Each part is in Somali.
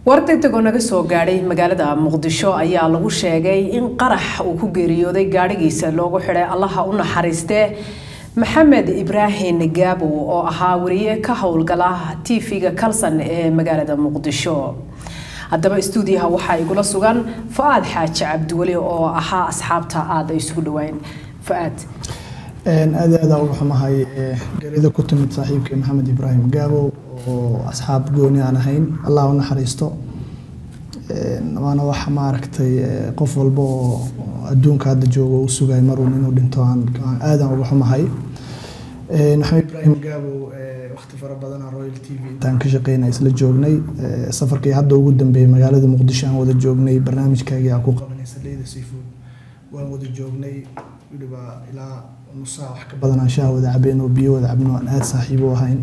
war degdegoo naga soo gaadhay magaalada muqdisho ayaa lagu sheegay in qarax uu ku geeriyooday gaadhigiisa loogu xidhay allaha u naxariistee maxamed ibraahim gaabow oo ahaa wariye ka howlgala tv-ga kalsan ee magaalada muqdisho haddaba stuudiyaha waxaa igula sugan fa-aad xaaji cabdiweli oo ahaa asxaabta aada ay isugu dhawayn fa-aad aad aada uga xumahay geerida ku timid saaxiibkii maxamed ibraahim gaabow oo asxaab gooni aan ahayn allah u naxariisto waana wax maaragtay qof walba oo adduunka hadda joogo u sugay maruun inuu dhinto aan aadan uga xumahay maxamed ibraahim gaabow waqti fara badan aan royal t v intaan ka shaqeynay isla joognay safarkii hadda ugu dambeeyey magaalada muqdisho aan wada joognay barnaamijkaagii aan ku qabanaysa leyda seafood waan wada joognay weliba ilaa nusaa wax ka badan aan shaah wada cabeen oo biyo wada cabno aan aada saaxiib u ahayn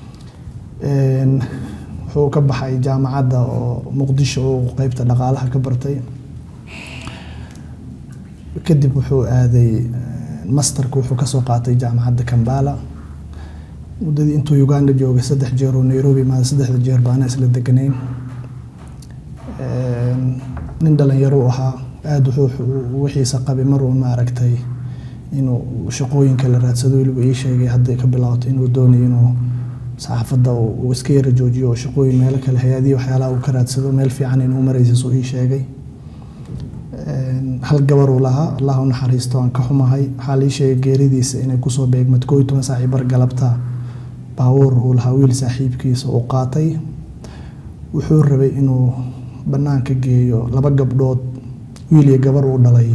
wuxuu ka baxay jaamacadda oo muqdisho oo qeybta dhaqaalaha ka bartay kadib wuxuu aaday masterka wuxuu kasoo qaatay jaamacadda kambala muddadii intuu uganda joogay saddex jeer oo nairobi maada saddexda jeer baana isla deganayn nin dhalinyaro ahaa aada wuxuu wixiisa qabay maruu maaragtay inuu shaqooyinka la raadsado weliba ii sheegay hadday ka bilaabato inuu doonayo inuu saxaafadda uu iska yara joojiyo oo shaqooyin meelo kale hay-adihi waxyaalaha uu ka raadsado meel fiican inuu maraysa suu ii sheegay hal gabaruu lahaa allah u naxariisto aan ka xumahay waxaa lii sheegay geeridiisa inay kusoo beegmad koo iyo toban saaci bar galabta baabuur uu lahaa wiil saaxiibkiisa uu qaatay wuxuu rabay inuu bannaanka geeyo laba gabdhood wiil iyo gabar uu dhalay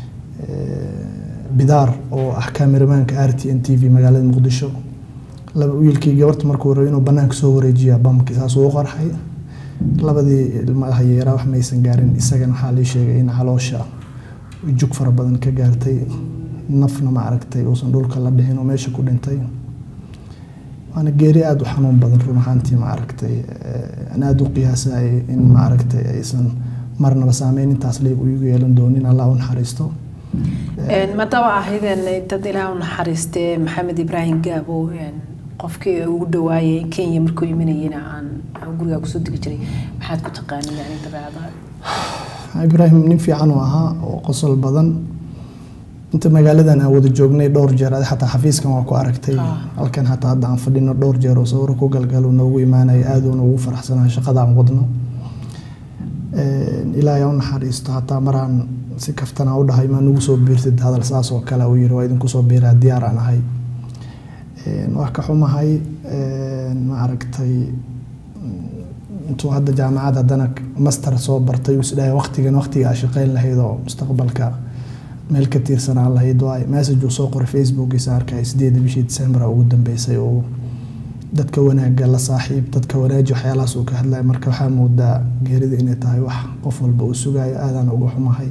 bidaar oo ah kameramaanka r t n t v magaalada muqdisho wiilkii gabarta markuu rabay inuu bannaanka soo wareejiya bamki saasuu u qarxay labadii ilmaha yeeraa wax maysan gaarin isagana waxaa lii sheegay in caloosha jug fara badan ka gaartay nafna ma aragtay uusan dhulka la dhicin oo meesha ku dhintay waana geeri aada u xanuun badan run ahaantii ma aragtay aan aada u qiyaasay in ma aragtay aysan marnaba saameyn intaas leeg igu yeelan doonin allah u naxariisto maadaama ahaydeen dad ilaah u naxariistee maxamed ibraahim gaabow qofkii ugu dhawaayay kenya markuu imanayena aan gurigaa kusoo degi jiray maxaad ku taqaanay yani dabeecada ibraahim nin fiican uu ahaa oo qosol badan inta magaaladan aan wada joognay dhowr jeer adi xataa xafiiskan waa ku aragtay halkan xataa hadda aan fadhino dhowr jeer oo sawiro ku galgalo noogu imaanaya aada uuna ugu faraxsanaa shaqada aan wadno ilaahay u naxariisto hataa maraan si kaftanaa u dhahay maa nugu soo biirtid hadal saas oo kale uu yiri waa idinku soo biiraa diyaar aan ahay wax ka xumahay ma aragtay intuu hadda jaamacad haddana master soo bartay isdhahay waqtigan waqtiga aa shaqeyn lahayd oo mustaqbalka meel ka tiirsanaan lahayd waay message uu soo qoray facebookiisa arkay sideeda bishii december ugu dambeysay oo dadka wanaagga la saaxiib dadka wanaaji waxyaalahaas uu ka hadlaya marka waxaa moodaa geerida inay tahay wax qof walba uu sugayo aadaan uga xumahay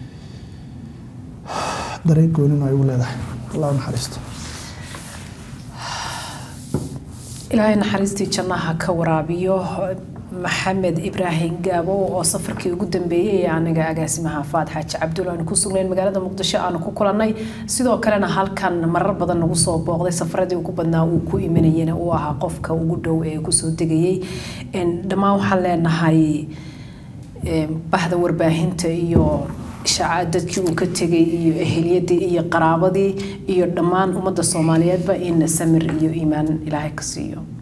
dareen goonin ay ugu leedahay allah naxariisto ilaahay naxariistii jannaha ka waraabiyo maxamed ibraahim gaabow oo safarkii ugu dambeeyey ee aniga agaasimaha faad xaaji cabdulla aanu ku sugnayn magaalada muqdisho aanu ku kulannay sidoo kalena halkan marar badan nagu soo booqday safaradii ugu badnaa uu ku imanayena uu ahaa qofka ugu dhow ee kusoo degayey dhammaan waxaan leenahay bahda warbaahinta iyo dadkii uu ka tegay iyo eheliyadii iyo qaraabadii iyo dhammaan ummadda soomaaliyeedba in samir iyo iimaan ilaahay ka siiyo